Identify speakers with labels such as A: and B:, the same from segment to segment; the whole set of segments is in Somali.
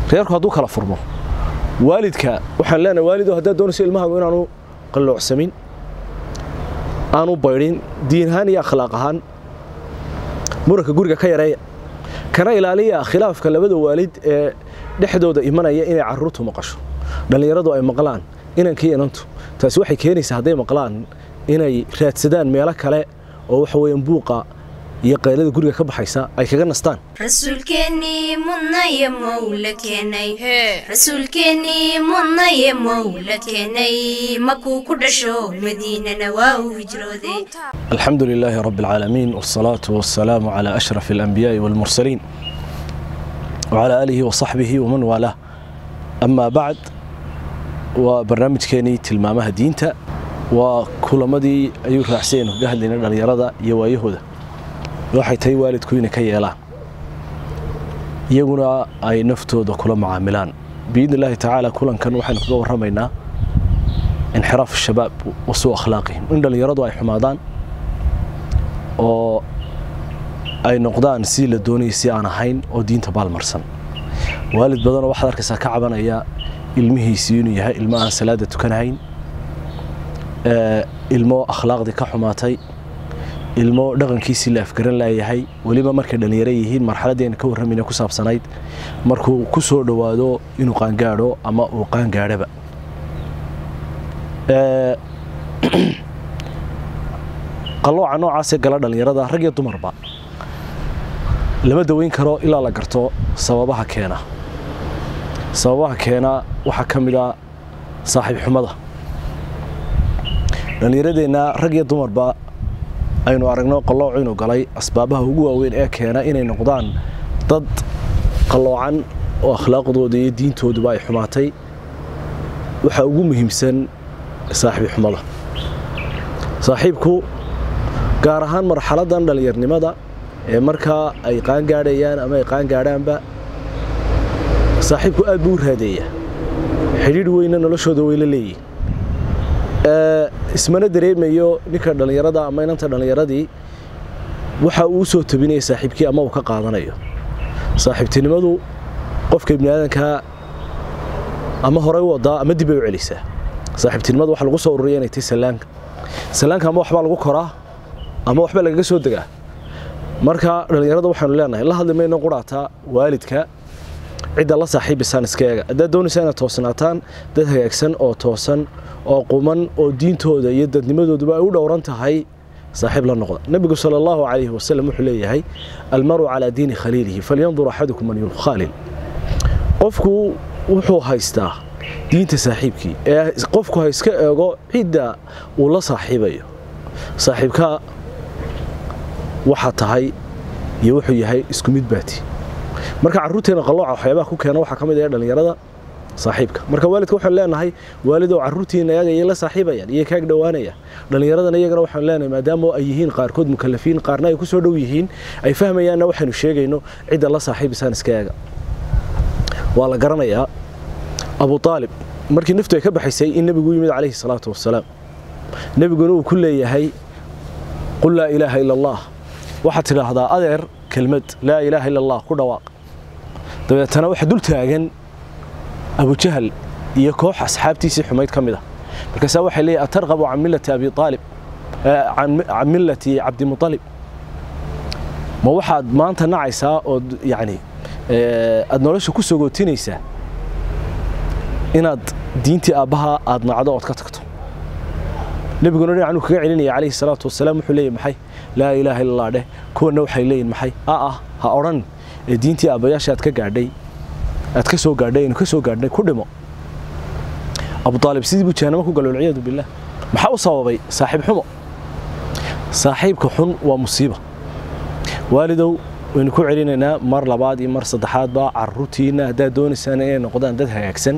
A: reerku hadduu kala furmo waalidka waxaan leenahay waalido haddaad doonayso ilmahaagu inaanu qalloocsamin aanu baydhin diin ahaan iyo akhlaaq ahaan muranka guriga ka yareeya kana ilaaliya khilaafka labada waalid ee dhexdooda imanaya inay caruurtu maqasho dhallinyaradu ay maqlaan inankii inantu taasi waxay keenaysaa hadday maqlaan inay raadsadaan meelo kale oo waxa weeyaan buuqa iyo qaylada guriga ka baxaysa ay kaga nastaan
B: rasuulkeennii mudnaye mowla keenay rasuulkeennii mudnaye mowla keenay makuu ku dhasho madiinana waa uu hijrooday
A: الحمد لله رب العالمين والصلاة والسلام على أشرف الأنبياء والمرسلين وعلى آله وصحبه ومن والاه أما بعد وبرنامج كيني تلمامها دينتا وكلمدي أيو راحسين قهد لنا اليرادة يوايهودا waxay tahay waalidku inay ka yeelaan iyaguna ay naftooda kula macaamilaan biidni illaahi tacaala kulankan waxaynu kaga warramaynaa inxiraaf shabaab wa suu akhlaaqihim in dhallinyaradu ay xumaadaan oo ay noqdaan sidii la doonayay si aan ahayn oo diinta baalmarsan waalid badanoo waxaad arkaysaa ka cabanaya ilmihiisii inuu yahay ilmo aan salaada tukanahayn ilmo akhlaaqdii ka xumaatay ilmo dhaqankiisii la afgaran laayahay weliba markay dhallinyaro yihiin marxaladdeena ka warramayna ku saabsanayd markuu ku soo dhowaado inuu qaangaadho ama uu qaangaadhaba qallooca noocaasee gala dhallinyarada rag iyo dumarba lama daweyn karo ilaa la garto sababaha keena sababaha keena waxaa ka mid a saaxiib xumada dhallinyaradeenna rag iyo dumarba aynu aragno qallooc inuu galay asbaabaha ugu waaweyn ee keena inay noqdaan dad qalloocan oo akhlaaqdooda iyo diintooduba ay xumaatay waxaa ugu muhiimsan saaxiib xumada saaxiibku gaar ahaan marxaladan dhallinyarnimada ee markaa ay qaangaadhayaan ama ay qaangaadhaanba saaxiibku aad buu u raadeeyaa xidhiidh weyna noloshooda way la leeyihin ismana dareemayo ninka dhallinyarada ama inanta dhallinyaradii waxa uu soo tabinaya saaxiibkii ama uu ka qaadanayo saaxiibtinimadu qofka ibni aadankaa ama horey u wadaa ama dib ay u celisaa saaxiibtinimada waxa lagu soo ururiya inay tahay sallaanka sallaanka ama waxbaa lagu koraa ama waxbaa lagaga soo degaa marka dhallinyarada waxaanu leenahay la hadli mayno quraataa waalidka cidda la saaxiibisaan iska eega haddaad doonaysaa inaad toosnaataan dad hagaagsan oo toosan oo quman oo diintooda iyo dadnimadooduba ay u dhowran tahay saaxiib la noqda nebigu sala allahu calayhi wasalam wuxuu leeyahay almaru calaa diini khaliilihi falyandur axadukum man yukhalil qofku wuxuu haystaa diinta saaxiibkii ee qofku ha iska eego cidda uu la saaxiibayo saaxiibka waxaa tahay iyo wuxuu yahay isku mid baati marka carruurteena qallooca waxyaabaha ku keena waxaa ka mid ah dhallinyarada saaxiibka marka waalidka waxaan leenahay waalidoo carruurtiina iyaga iyay la saaxiibayaan iyay kaag dhowaanayaan dhallinyaradana iyagana waxaan leenahay maadaama ay yihiin qaarkood mukalafiin qaarna ay ku soo dhow yihiin ay fahmayaanna waxaynu sheegayno cidda la saaxiibisaan iska eega waa la garanayaa abu aalib markii naftu ay ka baxaysay in nebigu yimid calayhi salaatu wasalaam nebiguna uu ku leeyahay qul laa ilaaha ila allah waxaad tidhaahdaa adeer kelmad laa ilaaha ila allah ku dhawaaq dabeetana waxa dul taagan abujahal iyo koox asxaabtiisii xumayd ka mid ah markaasaa waxay leeyahy atarqabu can millati abi aalib can millati cabdimualib ma waxaad maanta nacaysaa ood yacni aad nolosha ku sogootinaysaa inaad diintii aabbaha aad nacdo ood ka tagto nebiguna dhinacnuu kaga celinaya calayhi salaatu wasalaam wuxuu leeyahy maxay laa ilaaha illa allah dheh kuwanna waxay leeyihin maxay a ah ha odhan ee diintii aabbayaasha aad ka gaadhay aad ka soo gaadhay aynu ka soo gaadhnay ku dhimo abu aalib sidii buu jahanamo ku galo walciyaadu billah maxaa u sababay saaxiib xumo saaxiibka xun waa musiiba waalidow waynu ku celinaynaa mar labaad iyo mar saddexaadba carruurtiinna haddaad doonaysaan inay noqdaan dad hagaagsan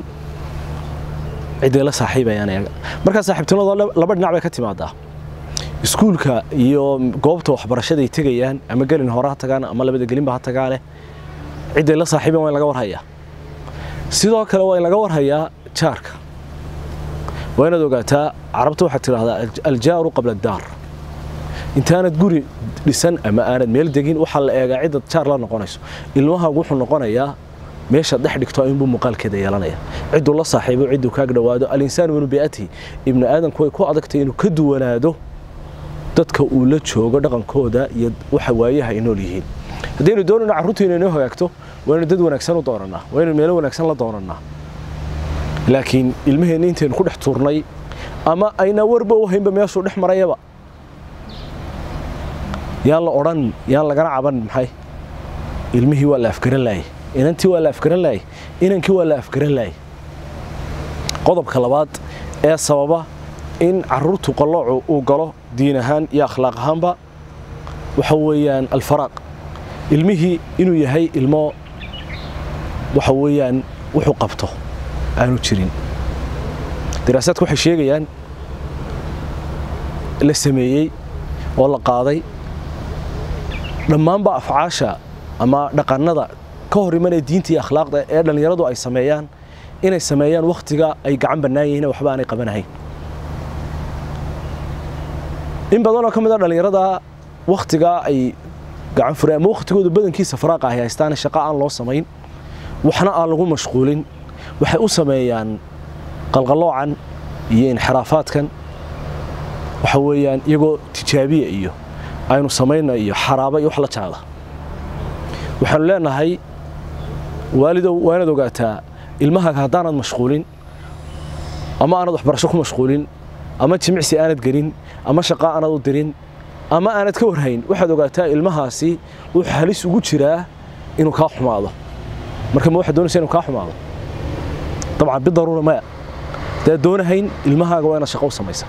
A: cidday la saaxiibayaan iyaga markaa saaxiibtinimada laba dhinac bay ka timaadaa iskuulka iyo goobta waxbarashaday tegayaan ama gelin hore ha tagaan ama labada gelinba ha tagaaneh cidday la saaxiiban waa in laga warhayaa sidoo kale waa in laga warhayaa jaarka waa inaad ogaataa carabta waxaad tidhaahdaa aljaaru qabla addaar intaanad guri dhisan ama aanad meel degin waxaa la eegaa ciddad jaar la noqonayso ilmahaagu wuxuu noqonayaa meeshaad dhex dhigto inbuu muuqaalkeeda yeelanaya cidduu la saaxiibo cidduu kaag dhowaado alinsaanu min bi'atihi ibnu aadamku way ku adagtay inuu ka duwanaado dadka uu la joogo dhaqankooda iyo waxa waayaha ay nool yihiin haddaynu doonayno carruurtiina inoo hagaagto waa inaynu dad wanaagsan u doonannaa waa inaynu meelo wanaagsan la doonannaa laakiin ilmaheenna intaynu ku dhex tuurnay ama ayna warba u haynba meeshuu dhex marayaba yaan la odhan yaan lagana caban maxay ilmihii waa la afgaran laayay inantii waa la afgaran laayay inankii waa la afgaran laayay qodobka labaad ee sababa in carruurtu qalloocu uu galo diin ahaan iyo akhlaaq ahaanba waxa weeyaan alfaraaq ilmihii inuu yahay ilmo waxa weeyaan wuxuu qabto aanu jirin daraasaadku waxay sheegayaan la sameeyey oo la qaaday dhammaanba afcaasha ama dhaqannada ka hor imanaya diinta iyo akhlaaqda ee dhallinyaradu ay sameeyaan inay sameeyaan wakhtiga ay gacan bannaan yihiin waxba aanay qabanahayn in badanoo ka mid a dhallinyarada wakhtigaa ay gacan fureen ama wakhtigooda badankiisa faraaqa ay haystaan shaqo aan loo samayn waxna aan lagu mashquulin waxay u sameeyaan qalqalloocan iyo inxiraafaadkan waxa weeyaan iyagoo tijaabiya iyo aynu samayna iyo xaraaba iyo wax la jaada waxaanu leenahay waalidow waa inaad ogaataa ilmahaaga haddaanad mashquulin ama aanad waxbarasho ku mashquulin ama jimicsi aanad gelin ama shaqo aanad u dirin ama aanad ka warhayn waxaad ogaataa ilmahaasi wuxuu halis ugu jiraa inuu kaa xumaado marka ma waxaad doonaysa inuu kaa xumaado dabcan bidaruura maya haddaad doonahayn ilmahaaga waa inaad shaqo u samaysa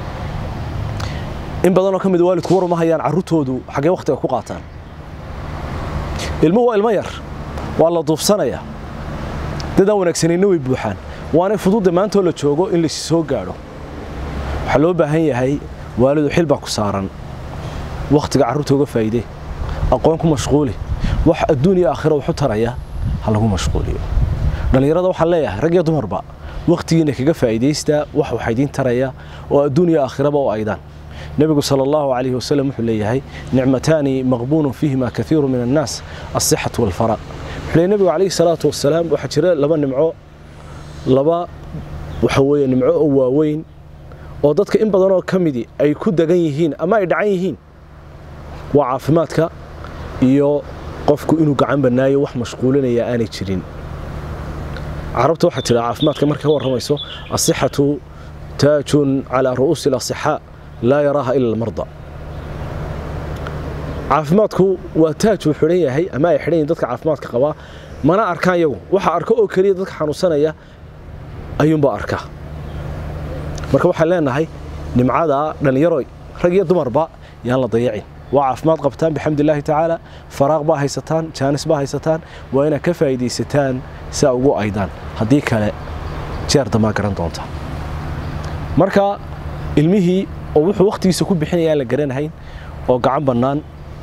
A: in badanoo ka mid waalidku war uma hayaan carruurtoodu xaggee wakhtiga ku qaataan ilmuhu waa ilmo yar waa la duufsanayaa dadaan wanaagsanayna way buuxaan waanay fududda maantoo la joogo in laysi soo gaadho waxaa loo baahan yahay waalidu xil baa ku saaran wakhtiga carruurta uga faa'iide aqoon ku mashquuli wax adduun iyo aakhira waxu taraya ha lagu mashquuliyo dhallinyarada waxaan leeyahay rag iyo dumarba wakhtigiina kaga faa'iidaysta wax waxa idiin taraya oo adduun iyo aakhiraba u aydaan nebigu sala allahu calayhi wasalam wuxuu leeyahay nicmataani maqbuunun fiihima kaiiru min annaas alsixatu walfaraq wuxuu leeyahy nebigu calayhi salaatu wasalaam waxaa jira laba nimco laba waxa weeye nimco oo waaweyn oo dadka in badanoo ka midi ay ku degan yihiin ama ay dhacan yihiin waa caafimaadka iyo qofku inuu gacan bannaayo wax mashquulinaya aanay jirin carabta waxaa tidhaa caafimaadka markay ka warramayso asixatu taajun calaa ru'uusi alasixaa laa yaraaha ila almarda caafimaadku waa taaj uu xidhan yahay ama ay xidhan yihin dadka caafimaadka qabaa mana arkaan yagu waxa arka oo keliya dadka xanuunsanaya ayuunbaa arka marka waxaan leenahay nimcada dhallinyaroy rag iyo dumarba yaan la dayacin waa caafimaad qabtaan bixamdi illaahi tacaala faraaq baa haysataan jaanis baa haysataan waa inaad ka faa'iidaysataan si a ugu aydaan haddii kale jeer dambaa garan doonta marka ilmihii oo wuxuu wakhtigiisa ku bixinaya aan la garanahayn oo gacan bannaan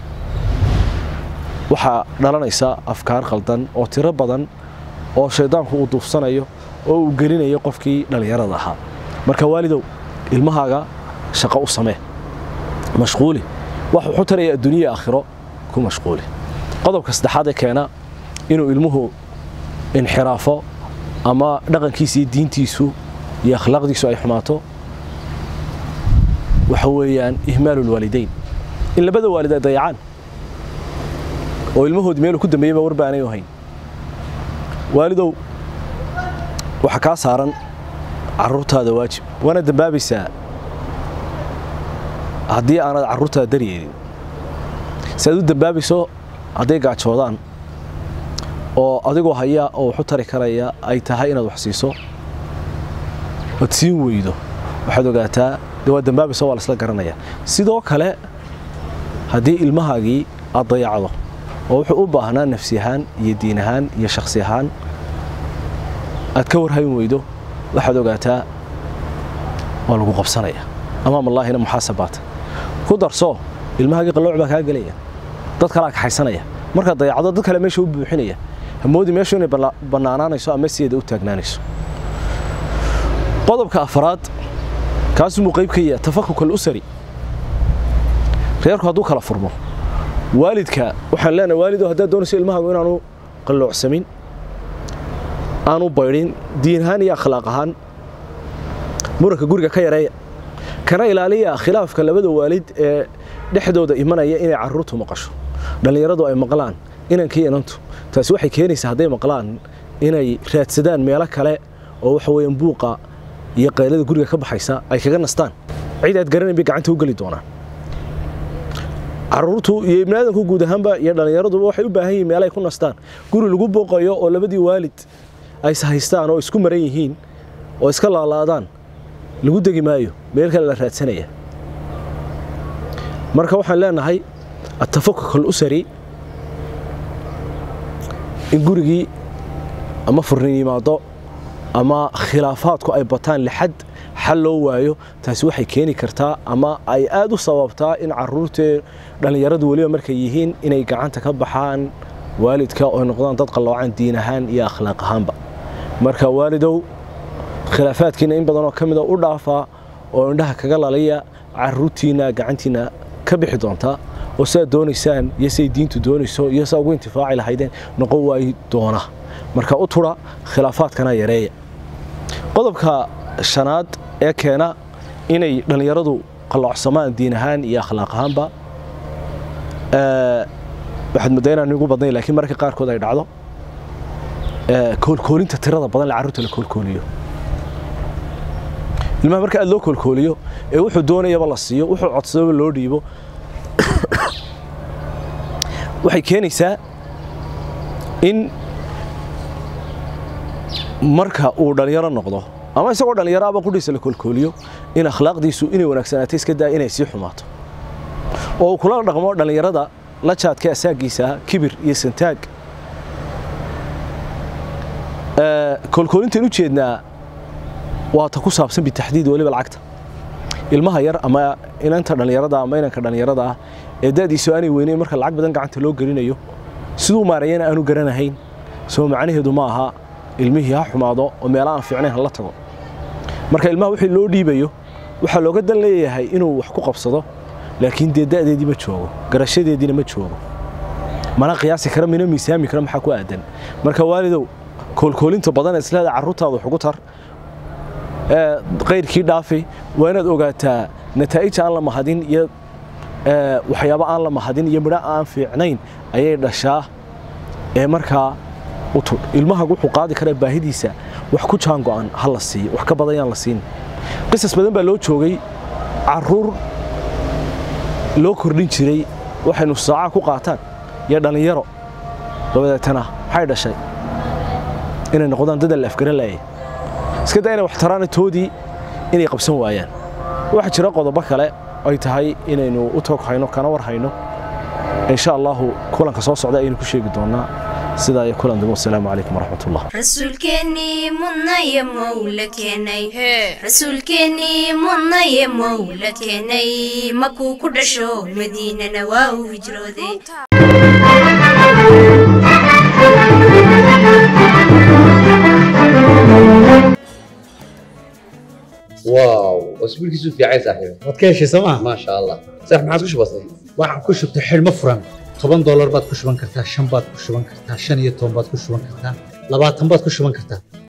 A: waxaa dhalanaysa afkaar khaldan oo tiro badan oo shayddaanku uu duufsanayo oo uu gelinayo qofkii dhallinyarada ahaa marka waalidow ilmahaaga shaqo u samee mashquuli wax wuxuu taraya adduuniya aakhiro ku mashquuli qodobka saddexaad ee keena inuu ilmuhu inxiraafo ama dhaqankiisa iyo diintiisu iyo akhlaaqdiisu ay xumaato waxa weeyaan ihmaalu lwaalidayn in labada waalid ay dayacaan oo ilmahoodi meeluu ku dambeeyey baa warba aanay u hayn waalidow waxaa kaa saaran carruurtaada waajib waana dambaabaysaa haddii aanad carruurtaada daryeelin si aad u dambaabayso hadday gaajoodaan oo adigoo haya oo waxu tari karaya ay tahay inaad wax siiso ood siin weydo waxaad ogaataa de waa dambaabayso waa laisla garanaya sidoo kale haddii ilmahaagii aad dayacdo oo wuxuu u baahnaa nafsi ahaan iyo diin ahaan iyo shakhsi ahaan aad ka warhayn weydo waxaad ogaataa waa lagu qabsanaya amaam allaahina muxaasabaata ku darso ilmahaagii qallooc baa kaa gelaya dad kalaa kaxaysanaya markaad dayacdo dad kale meesha u buuxinaya hamoodi meeshu inay bannaanaanayso ama sideeda u taagnaanayso qodobka afraad kaasumuu qayb ka yaha tafakuk alusari reerku hadduu kala furmo waalidka waxaan leenahay waalido haddaad doonayso ilmahaagu inaanu qalloocsamin aanu baydhin diin ahaan iyo akhlaaq ahaan muranka guriga ka yareeya kana ilaaliya khilaafka labada waalid ee dhexdooda imanaya inay caruurtu maqasho dhallinyaradu ay maqlaan inankii inantu taasi waxay keenaysaa hadday maqlaan inay raadsadaan meelo kale oo waxa weeyaan buuqa iyo qaylada guriga ka baxaysa ay kaga nastaan cid aad garanayn bay gacanta u geli doonaan caruurtu iyo ibnaadanku guud ahaanba iyo dhallinyaraduba waxay u baahan yihiin meel ay ku nastaan guri lagu booqayo oo labadii waalid ay haystaan oo isku maran yihiin oo iska laalaadaan lagu degi maayo meel kale la raadsanaya marka waxaan leenahay atafakuk alusari in gurigii ama furnin yimaado ama khilaafaadku ay bataan lixad xal loo waayo taasi waxay keeni kartaa ama ay aad u sababtaa in caruurtee dhallinyaradu weliba markay yihiin inay gacanta ka baxaan waalidka oo noqdaan dad qalloocan diin ahaan iyo akhlaaq ahaanba marka waalidow khilaafaadkiina in badanoo ka mida u dhaafaa oo indhaha kaga lalaya caruurtiina gacantiina ka bixi doontaa oo sidaad doonaysaan iyo siday diintu doonayso iyo saa ugu intifaaci lahaydeen noqon waayi doona marka u tura khilaafaadkana yareeya qodobka shanaad ee keena inay dhallinyaradu qalloocsamaan diin ahaan iyo akhlaaq ahaanba waxaad muddaa inaan igu badnayn laakiin mararka qaarkood ay dhacdo koolkoolinta tirada badan le carruurta la koolkooliyo ilmaha marka aad loo koolkooliyo ee wuxuu doonayaba la siiyo wuxuu codsadaba loo dhiibo waxay keenaysaa in marka uu dhallinyaro noqdo ama isagoo dhallinyaro aba qudhiisa la koolkooliyo in akhlaaqdiisu inay wanaagsanaato iska daa inay sii xumaato oo uu kula dhaqmo dhallinyarada la jaadka asaagiisa kibir iyo santaag koolkoolintan u jeednaa waa ta ku saabsan bitaxdiid weliba lacagta ilmaha yar ama inanta dhallinyarada ama inanka dhallinyarada ah ee da'diisu aanay weyneyn marka lacag badan gacanta loo gelinayo siduu maarayana aanu garanahayn soo macnaheedu ma aha ilmihii ha xumaado oo meela aan fiicnayn hala tago marka ilmaha wixii loo dhiibayo waxaa looga dan leeyahay inuu wax ku qabsado laakiin dee da'deedii ma joogo garashadeediina ma joogo mana qiyaasi kara mina miisaami kara maxaa ku aadan marka waalidow koolkoolinta badan ee isleeda carruurtaada wax ugu tar qayrkii dhaafi waa inaad ogaataa nataa'ij aan la mahadin iyo waxyaabo aan la mahadin iyo midho aan fiicnayn ayay dhashaa ee markaa utud ilmaha wuxuu qaadi karaa baahidiisa wax ku jaan go'an ha la siiyo wax ka badan yaan la siin qisas badan baa loo joogay caruur loo kordhin jiray waxay nus saaca ku qaataan iyo dhallinyaro dabadeetana maxay dhashay inay noqdaan dad la afgaran laayay iska daa inay wax taraana toodii inay qabsan waayaan waxaa jira qodobo kale ay tahay inaynu u toog hayno kana war hayno insha allahu kulanka soo socda ayaynu ku sheegi doonaa sidaa iyo kulan dambe wasalaamu calaykum waraxmat ullah
B: rasuulkeennii mudnaye mowla keenay rasuulkeennii mudnaye mowla keenay makuu ku dhasho madiinana waa uu hijrooday
C: واو اسبوعك في عايز صاحبي
D: waad ka heshay sooma
C: ما شاء الله صح ما عاد وش بصير
D: waxaan ku shubtay xidhmo furan toban doolar baad ku shuban kartaa shan baad ku shuban kartaa shan iyo toban baad ku shuban kartaa labaatan baad ku shuban kartaa